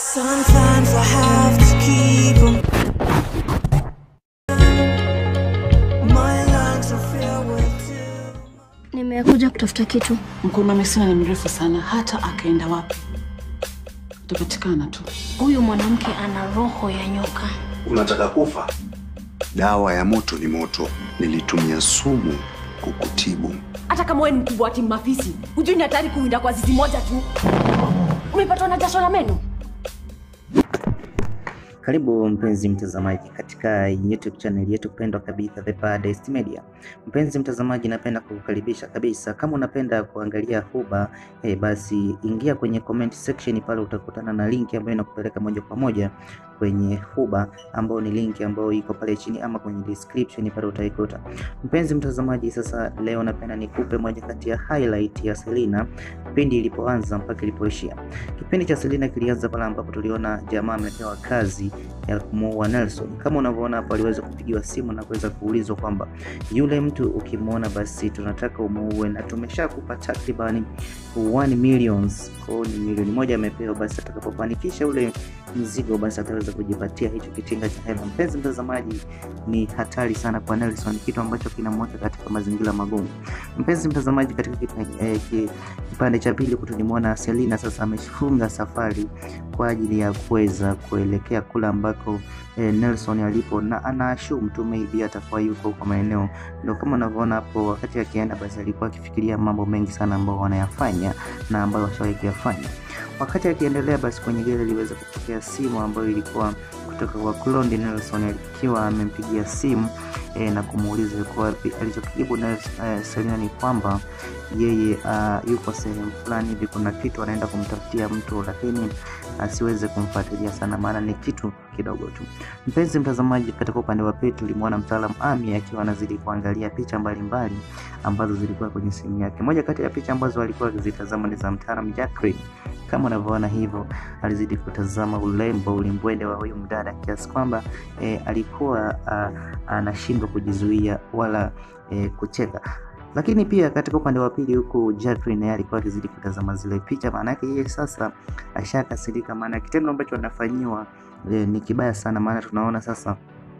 Sometimes I have to keep 'em. My lungs are filled with too Nimekuja kutafuta kitu. Mkono wa Mesina ni mrefu sana, hata akaenda wapi utapatikana tu. Huyu mwanamke ana roho ya nyoka. Unataka kufa? Dawa ya moto ni moto. Nilitumia sumu kukutibu. hata kama wewe ni mkubwa wa timu mafisi hujui ni hatari kuwinda kwa zizi moja tu umepatwa na jasho la meno Karibu mpenzi mtazamaji katika YouTube channel yetu pendwa kabisa The Baddest Media. Mpenzi mtazamaji, napenda kukukaribisha kabisa. Kama unapenda kuangalia huba eh, basi ingia kwenye comment section pale, utakutana na linki ambayo inakupeleka moja kwa moja kwenye huba, ambayo ni linki ambayo iko pale chini ama kwenye description pale utaikuta. Mpenzi mtazamaji, sasa leo napenda nikupe moja kati ya highlight ya Selina pindi ilipoanza mpaka ilipoishia. Kipindi cha Selina kilianza pale ambapo tuliona jamaa amepewa kazi ya kumuua Nelson. Kama unavyoona hapo, aliweza kupigiwa simu na kuweza kuulizwa kwamba yule mtu ukimwona, basi tunataka umuue na tumeshakupa takribani 1 millions. Kwa hiyo ni milioni moja amepewa, basi atakapofanikisha ule mzigo, basi ataweza kujipatia hicho kitinga cha hela. Mpenzi mtazamaji, ni hatari sana kwa Nelson, kitu ambacho kinamweka katika mazingira magumu. Mpenzi mtazamaji, katika kipa- eh, ki- kipande cha pili tulimwona Selina sasa amefunga safari kwa ajili ya kuweza kuelekea kule ambako eh, Nelson alipo na anaashumu tu maybe atakuwa yuko kwa maeneo ndio kama unavyoona hapo. Wakati akienda basi alikuwa akifikiria mambo mengi sana ambayo wanayafanya na ambayo washawahi kuyafanya. Wakati akiendelea basi, kwenye gari aliweza kupokea simu ambayo ilikuwa kutoka kwa Clondi Nelson akiwa amempigia simu eh, na kumuuliza yuko wapi. Alichokijibu Nels- eh, Selina ni kwamba yeye uh, yuko sehemu fulani hivi, kuna kitu anaenda kumtafutia mtu, lakini asiweze kumfuatilia sana, maana ni kitu kidogo tu. Mpenzi mtazamaji, katika upande wa pili tulimwona mtaalam Ami akiwa anazidi kuangalia picha mbalimbali ambazo zilikuwa kwenye simu yake. Moja kati ya picha ambazo alikuwa akizitazama ni za mtaalam Jacqueline. Kama unavyoona hivyo, alizidi kutazama ulembo ulimbwende wa huyu mdada kiasi kwamba eh, alikuwa ah, anashindwa kujizuia wala eh, kucheka lakini pia katika upande wa pili huku Jacqueline naye alikuwa akizidi kutazama zile picha, maana yake yeye sasa ashakasirika, maana kitendo ambacho anafanyiwa eh, ni kibaya sana, maana tunaona sasa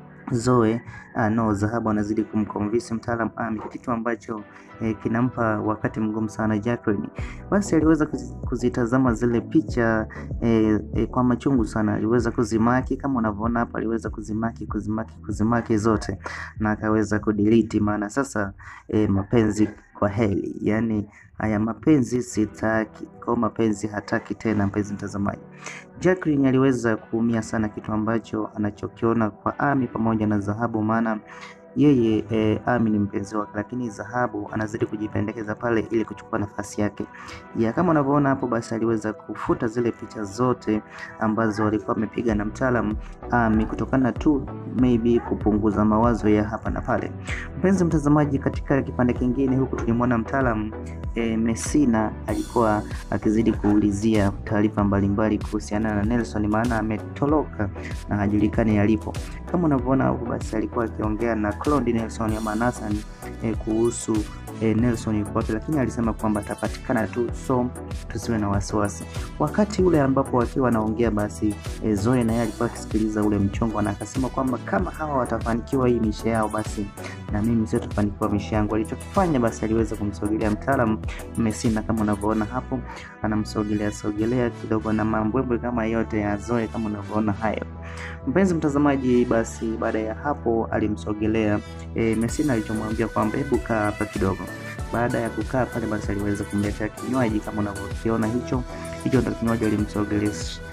Zoe ah, no Zahabu anazidi kumconvince mtaalam Ami, kitu ambacho eh, kinampa wakati mgumu sana Jacqueline. Basi aliweza kuzi- kuzitazama zile picha eh, eh, kwa machungu sana, aliweza kuzimaki kama unavyoona hapa, aliweza kuzimaki kuzimaki kuzimaki zote na akaweza kudelete, maana sasa eh, mapenzi kwa heli, yani haya mapenzi sitaki, kwa mapenzi hataki tena. Mpenzi mtazamaji, Jacqueline aliweza kuumia sana, kitu ambacho anachokiona kwa Ami pamoja na Zahabu, maana yeye eh, Ami ni mpenzi wake, lakini Zahabu anazidi kujipendekeza pale ili kuchukua nafasi yake. Ya kama unavyoona hapo, basi aliweza kufuta zile picha zote ambazo alikuwa amepiga na mtaalam Ami kutokana tu maybe kupunguza mawazo ya hapa na pale. Mpenzi mtazamaji, katika kipande kingine huku tulimwona mtaalam e, Messina alikuwa akizidi kuulizia taarifa mbalimbali kuhusiana na Nelson, maana ametoroka na hajulikani alipo. Kama unavyoona hapo, basi alikuwa akiongea na Claude Nelson ama Nathan e, kuhusu e, Nelson yuko wapi, lakini alisema kwamba atapatikana tu, so tusiwe na wasiwasi. Wakati ule ambapo wakiwa wanaongea, basi e, Zoe naye alikuwa akisikiliza ule mchongo na akasema kwamba kama hawa watafanikiwa hii misha yao, basi na mimi sio tafanikiwa misha yangu. Alichokifanya basi aliweza kumsogelea mtaalam Messina, kama unavyoona hapo, anamsogelea sogelea kidogo na mambwembwe kama yote ya Zoe, kama unavyoona hayo. Mpenzi mtazamaji, basi baada ya hapo alimsogelea e, Messina alichomwambia kwamba hebu kaa hapa kidogo. Baada ya kukaa pale, basi aliweza kumletea kinywaji kama unavyokiona hicho hicho, ndo kinywaji alimsogelea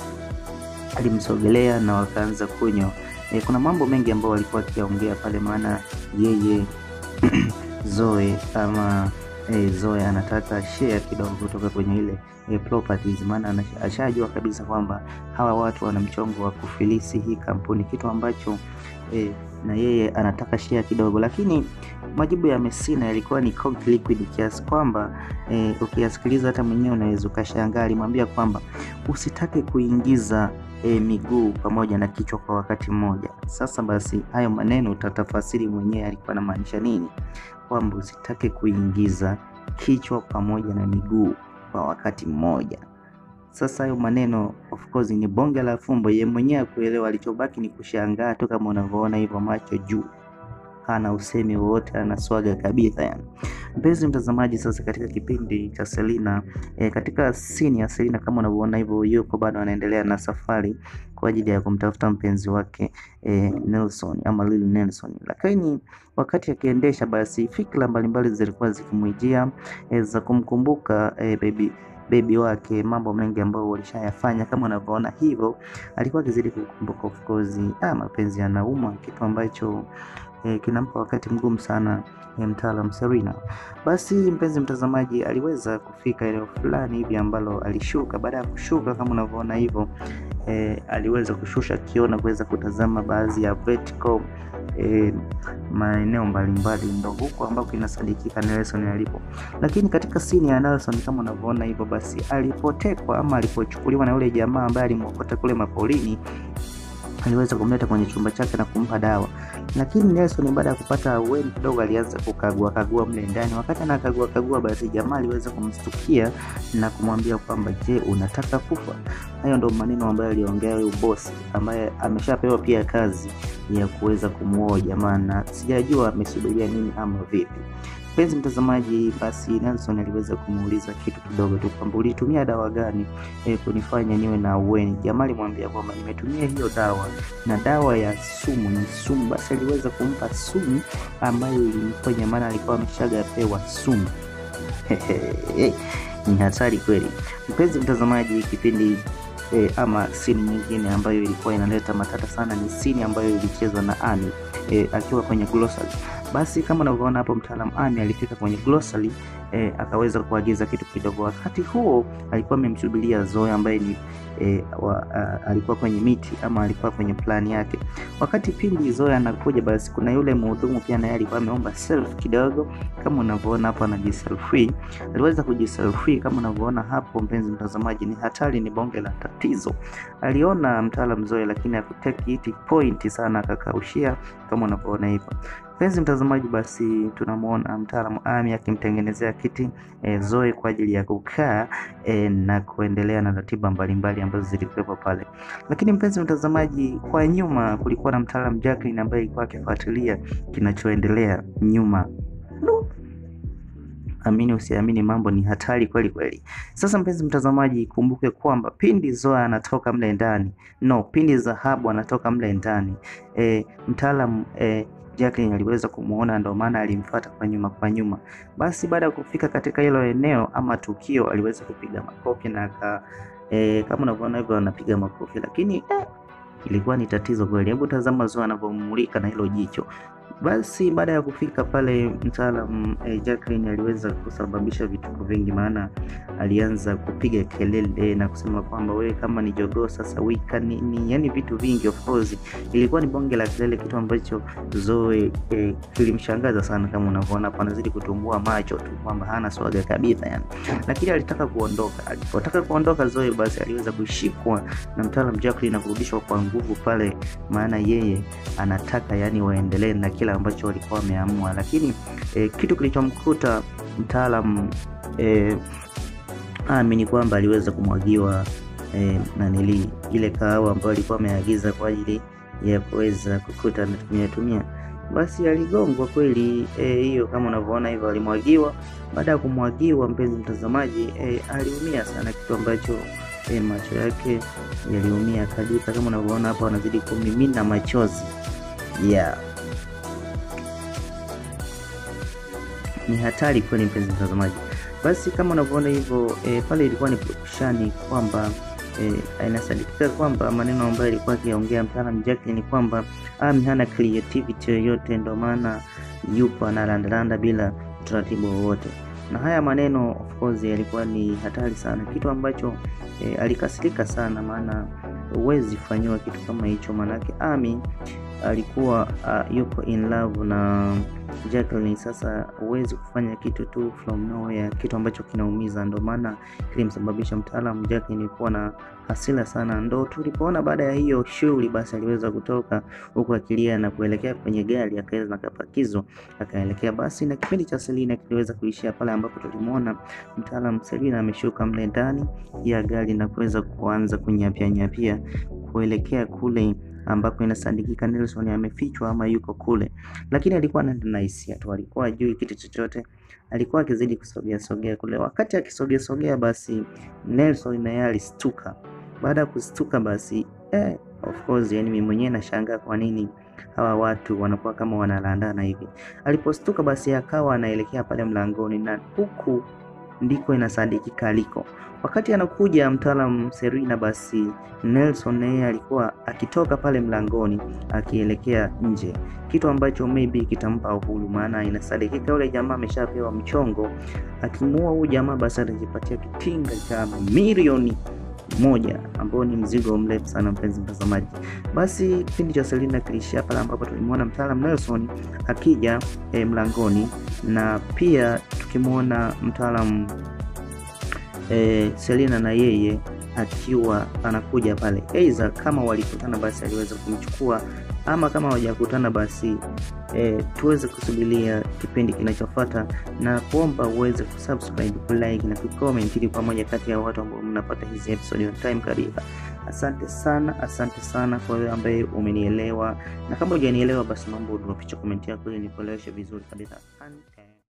alimsogelea na wakaanza kunywa. E, kuna mambo mengi ambayo walikuwa wakiongea pale, maana yeye Zoe ama e, Zoe anataka share kidogo kutoka kwenye ile e, properties, maana anasha- ashajua kabisa kwamba hawa watu wana mchongo wa kufilisi hii kampuni, kitu ambacho e, na yeye anataka share kidogo, lakini majibu ya Messina yalikuwa ni cold liquid kiasi kwamba e, ukiyasikiliza hata mwenyewe unaweza ukashangaa. Alimwambia kwamba usitake kuingiza e, miguu pamoja na kichwa kwa wakati mmoja. Sasa basi, hayo maneno utatafasiri mwenyewe alikuwa anamaanisha nini, kwamba usitake kuingiza kichwa pamoja na miguu kwa wakati mmoja. Sasa hayo maneno of course ni bonge la fumbo, yeye mwenyewe kuelewa, alichobaki ni kushangaa tu, kama unavyoona hivyo, macho juu, hana usemi wowote, ana swaga kabisa yani. Mpenzi mtazamaji, sasa katika kipindi cha Selina e, katika sini ya Selina kama unavyoona hivyo, yuko bado anaendelea na safari kwa ajili ya kumtafuta mpenzi wake e, Nelson ama Lil Nelson, lakini wakati akiendesha, basi fikra mbalimbali zilikuwa zikimwijia e, za kumkumbuka e, baby bebi wake, mambo mengi ambayo walishayafanya. Kama unavyoona hivyo, alikuwa akizidi kukumbuka of course, ah, mapenzi yanauma, kitu ambacho eh, kinampa wakati mgumu sana eh, mtaalam Serena. Basi mpenzi mtazamaji, aliweza kufika eneo fulani hivi ambalo alishuka. Baada ya kushuka, kama unavyoona hivyo eh, aliweza kushusha kiona kuweza kutazama baadhi ya vertical eh, maeneo mbalimbali, ndo huko ambako inasadikika Nelson alipo. Lakini katika sini ya Nelson kama unavyoona hivyo, basi alipotekwa ama alipochukuliwa na yule jamaa ambaye alimwokota kule mapolini aliweza kumleta kwenye chumba chake na kumpa dawa, lakini Nelson baada ya kupata ahueni kidogo alianza kukagua kagua mle ndani. Wakati anakagua kagua, basi jamaa aliweza kumstukia na kumwambia kwamba je, unataka kufa? Hayo ndo maneno ambayo aliongea huyu bosi ambaye ameshapewa pia kazi ya kuweza kumuoa jamaa, na sijajua amesubiria nini ama vipi. Mpenzi mtazamaji, basi Nelson aliweza kumuuliza kitu kidogo tu kwamba ulitumia dawa gani e, kunifanya niwe na ahueni. Jamaa alimwambia kwamba nimetumia hiyo dawa na dawa ya sumu ni sumu. Basi aliweza kumpa sumu ambayo ilimfanya, maana alikuwa ameshagapewa sumu. Ni hatari kweli, mpenzi mtazamaji. Kipindi e, ama sini nyingine ambayo ilikuwa inaleta matata sana ni sini ambayo ilichezwa na Ani e, akiwa kwenye glossary. Basi kama unavyoona hapo, mtaalam Ami alifika kwenye glossary e, akaweza kuagiza kitu kidogo. Wakati huo alikuwa amemsubiria Zoe ambaye ni e, wa, a, alikuwa kwenye miti ama alikuwa kwenye plani yake. Wakati pindi Zoe anakuja, basi kuna yule mhudumu pia naye alikuwa ameomba self kidogo, kama unavyoona hapo anajiselfie. Aliweza kujiselfie kama unavyoona hapo, mpenzi mtazamaji, ni hatari, ni bonge la tatizo. Aliona mtaalam Zoe, lakini hakuteki iti point sana, akakaushia kama unavyoona hivyo. Mpenzi mtazamaji, basi tunamwona mtaalamu Ami akimtengenezea kiti e, Zoe kwa ajili ya kukaa e, na kuendelea na ratiba mbalimbali ambazo zilikuwepo pale. Lakini mpenzi mtazamaji, kwa nyuma kulikuwa na mtaalamu Jacqueline ambaye alikuwa akifuatilia kinachoendelea nyuma. No. Amini usiamini, mambo ni hatari kweli kweli. Sasa mpenzi mtazamaji, kumbuke kwamba pindi Zoe anatoka mle ndani, no, pindi Dhahabu anatoka mle ndani e, mtaalamu e, Jacqueline aliweza kumuona, ndio maana alimfuata kwa nyuma kwa nyuma. Basi baada ya kufika katika hilo eneo ama tukio, aliweza kupiga makofi na aka e, kama unavyoona hivyo anapiga makofi, lakini eh, ilikuwa ni tatizo kweli. Hebu tazama Zoe anavyomulika na hilo jicho. Basi baada ya kufika pale mtaalam eh, Jacqueline aliweza kusababisha vituko vingi, maana alianza kupiga kelele na kusema kwamba wewe kama ni jogoo sasa wika nini, yani vitu vingi. Of course ilikuwa ni bonge la kelele, kitu ambacho Zoe eh, kilimshangaza sana. Kama unavyoona hapo, anazidi kutumbua macho tu kwamba hana swaga kabisa yani, lakini alitaka kuondoka. Alipotaka kuondoka Zoe, basi aliweza kushikwa na mtaalam Jacqueline na kurudishwa kwa nguvu pale, maana yeye anataka yani waendelee na kila ambacho walikuwa wameamua, lakini eh, kitu kilichomkuta mtaalam eh, Ami ni kwamba aliweza kumwagiwa eh, nanili ile kahawa ambayo alikuwa ameagiza kwa ajili ya kuweza kukuta anatumia tumia, basi aligongwa kweli hiyo. Eh, kama unavyoona hivyo alimwagiwa. Baada ya kumwagiwa, mpenzi mtazamaji, eh, aliumia sana, kitu ambacho eh, macho yake yaliumia kabisa, kama unavyoona hapo, anazidi kumimina machozi yeah. Ni hatari kweli mpenzi mtazamaji. Basi kama unavyoona hivyo e, pale ilikuwa ni purukushani kwamba e, inasadikika kwamba maneno ambayo alikuwa akiongea mtaalamu Jacqueline ni kwamba Ami hana creativity yoyote, ndio maana yupo analandalanda bila utaratibu wowote, na haya maneno of course yalikuwa ni hatari sana, kitu ambacho e, alikasirika sana, maana huwezi fanyiwa kitu kama hicho, maanake Ami alikuwa uh, yuko in love na Jacqueline. Sasa huwezi kufanya kitu tu from nowhere, kitu ambacho kinaumiza. Ndo maana kilimsababisha mtaalamu Jacqueline kuwa na hasira sana. Ndo tulipoona baada ya hiyo shughuli, basi aliweza kutoka huku akilia na kuelekea kwenye gari, akaweza na kapakizwa akaelekea basi, na kipindi cha Selina kiliweza kuishia pale ambapo tulimwona mtaalamu Selina ameshuka mle ndani ya gari na kuweza kuanza kunyapia nyapia kuelekea kule ambako inasadikika Nelson amefichwa ama yuko kule, lakini alikuwa anaenda na hisia tu, alikuwa ajui kitu chochote, alikuwa akizidi kusogea sogea kule. Wakati akisogea sogea, basi Nelson naye alistuka. Baada ya kustuka, basi eh, of course, yani mimi mwenyewe nashangaa kwa nini hawa watu wanakuwa kama wanalandana hivi. Alipostuka, basi akawa anaelekea pale mlangoni, na huku ndiko inasadikika aliko. Wakati anakuja mtaalamu Serena, basi Nelson naye alikuwa akitoka pale mlangoni akielekea nje, kitu ambacho maybe kitampa uhuru, maana inasadikika yule jamaa ameshapewa mchongo. Akimuua huyu jamaa, basi atajipatia kitinga cha milioni moja ambao ni mzigo mrefu sana, mpenzi mtazamaji. Basi kipindi cha Selina kilishia pale ambapo tulimwona mtaalamu Nelson akija eh, mlangoni na pia tukimwona mtaalamu eh, Selina na yeye akiwa anakuja pale, aidha kama walikutana basi aliweza kumchukua ama kama hawajakutana basi eh, tuweze kusubiria kipindi kinachofuata na kuomba uweze kusubscribe, kulike na kucomment ili kwa moja kati ya watu ambao mnapata hizi episode on time kabisa. Asante sana, asante sana kwa wewe ambaye umenielewa, na kama hujanielewa basi naomba udropicha comment yako ili nikueleweshe vizuri kabisa.